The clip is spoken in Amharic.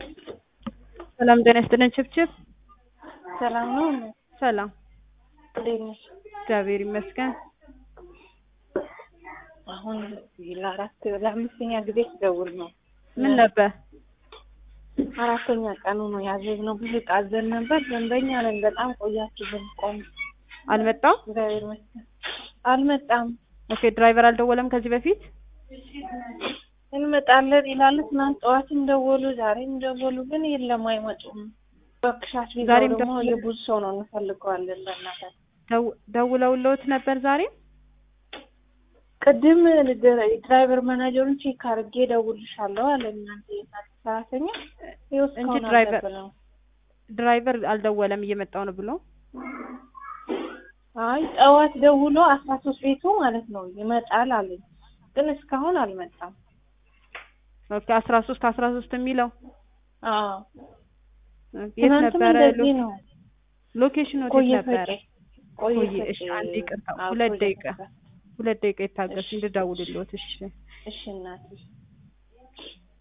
ሰላም ጤና ይስጥልን ችብችብ ሰላም ነው። ሰላም እንዴት ነሽ? እግዚአብሔር ይመስገን። አሁን ለአራት ለአምስተኛ ጊዜ ስደውል ነው። ምን ነበር? አራተኛ ቀኑ ነው ያዘዝነው። ብዙ ዕቃ አዘን ነበር። ደንበኛ ነን። በጣም ቆያችሁ ብንቆም። አልመጣም? እግዚአብሔር ይመስገን አልመጣም። ኦኬ ድራይቨር አልደወለም ከዚህ በፊት? እንመጣለን ይላሉ። ትናንት ጠዋትም ደወሉ፣ ዛሬም ደወሉ፣ ግን የለም አይመጡም። በክሻት ቢዛው ዛሬም ደግሞ ደወሉ? የብዙ ሰው ነው እንፈልገዋለን። በእናታችን ደው- ደውለውልዎት ነበር ዛሬ? ቅድም ድራይቨር ማናጀሩን ቼክ አድርጌ ደውልሻለሁ አለ። እናንተ የእናንተ ሰራተኛ ይኸው እንጂ እስካሁን ድራይቨር- አልደወለም። ድራይቨር አልደወለም እየመጣው ነው ብሎ አይ ጠዋት ደውሎ አስራ ሶስት ቤቱ ማለት ነው ይመጣል አለኝ፣ ግን እስካሁን አልመጣም። ኦኬ አስራ ሶስት አስራ ሶስት የሚለው አዎ የት ትናንትም ነበረ? እንደዚህ ነው። ሎኬሽኑ የት ቆየ ነበረ? ፈጬ ቆየ ቆየ፣ ፈጬ። እሺ፣ አንድ ይቅርታ፣ አዎ፣ ሁለት ቆየ ደቂቃ። ፈጬ። ሁለት ደቂቃ ይታገሱ እሺ። እንድደውልልዎት። እሺ እሺ እናቴ